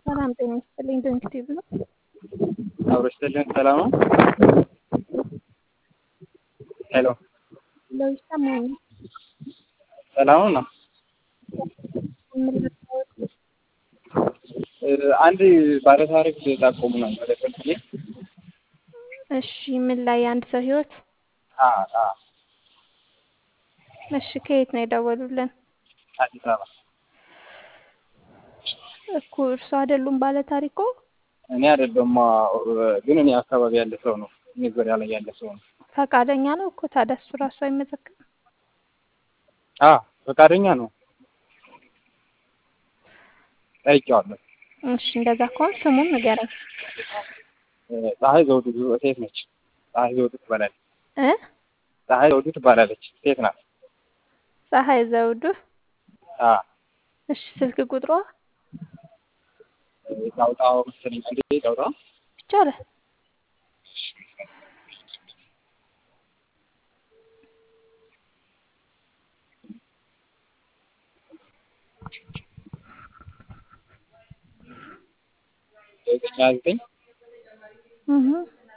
ሰላም ጤና ይስጥልኝ። ድንክ ቲቪ ነው። አብሮ ይስጥልን። ሰላም ነው። ሄሎ ለው ይሰማኛል። ሰላም ነው። አንድ ባለታሪክ ጠቆሙ ነው መለከት እሺ፣ ምን ላይ የአንድ ሰው ህይወት? እሺ፣ ከየት ነው የደወሉልን? አዲስ አበባ እኮ እርሱ አይደሉም ባለ ታሪኮ? እኔ አይደለም ግን እኔ አካባቢ ያለ ሰው ነው። እኔ ዙሪያ ላይ ያለ ሰው ነው። ፈቃደኛ ነው እኮ ታዲያ እሱ ራሱ አይመዘግብም? አ ፈቃደኛ ነው። ጠይቄዋለሁ። እሺ፣ እንደዛ ከሆነ ስሙን ንገረኝ። ፀሐይ ዘውዱ ሴት ነች። ፀሐይ ዘውዱ ትባላለች። እ ፀሐይ ዘውዱ ትባላለች። ሴት ናት። ፀሐይ ዘውዱ። አ እሺ፣ ስልክ ቁጥሯ ጣውጣው መሰለኝ አንዴ ጣውጣው ይቻላል። ዘጠኝ ዘጠኝ እህ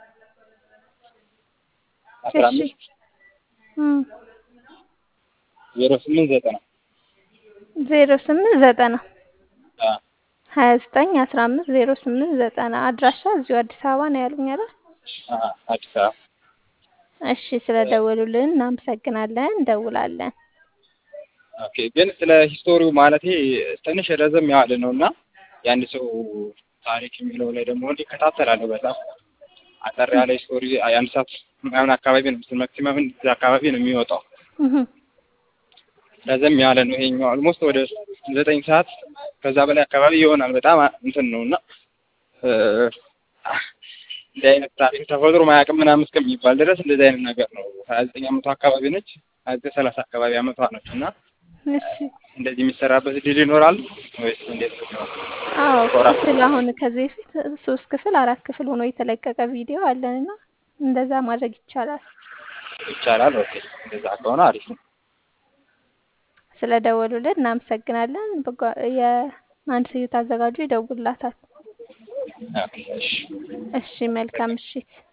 አስራ እሺ አምስት እም ዜሮ ስምንት ዘጠና ዜሮ ስምንት ዘጠና አ ሀያ ዘጠኝ አስራ አምስት ዜሮ ስምንት ዘጠና አድራሻ እዚሁ አዲስ አበባ ነው ያሉኝ አይደል? አ አዲስ አበባ እሺ ስለደወሉልን እናመሰግናለን። እንደውላለን። ኦኬ ግን ስለ ሂስቶሪው ማለቴ ትንሽ ረዘም ያለ ነው እና የአንድ ሰው ታሪክ የሚለው ላይ ደግሞ እንዲከታተላለሁ በጣም አጠር ያለ ሂስቶሪ የአንድ ሰዓት ምናምን አካባቢ ነው ማክሲመም እዚህ አካባቢ ነው የሚወጣው። እህ ረዘም ያለ ነው ይሄኛው ኦልሞስት ወደ ዘጠኝ ሰዓት ከዛ በላይ አካባቢ ይሆናል። በጣም እንትን ነው እና እ እንዲህ አይነት ታሪክ ተፈጥሮ ማያውቅም ምናምን እስከሚባል ድረስ እንደዚህ አይነት ነገር ነው። ሀያ ዘጠኝ አመቷ አካባቢ ነች። ሀያ ዘጠኝ ሰላሳ አካባቢ አመቷ ነች እና እሺ እንደዚህ የሚሰራበት ድል ይኖራል ወይስ እንዴት ነው? አዎ ኮራ ክፍል አሁን ከዚህ በፊት ሶስት ክፍል አራት ክፍል ሆኖ የተለቀቀ ቪዲዮ አለን እና እንደዛ ማድረግ ይቻላል። ይቻላል። ኦኬ እንደዛ ከሆነ አሪፍ ነው። ስለደወሉልን እናመሰግናለን። በጓ- የአንድ ስዩት አዘጋጁ ይደውልላታል። ኦኬ እሺ እሺ መልካም ምሽት።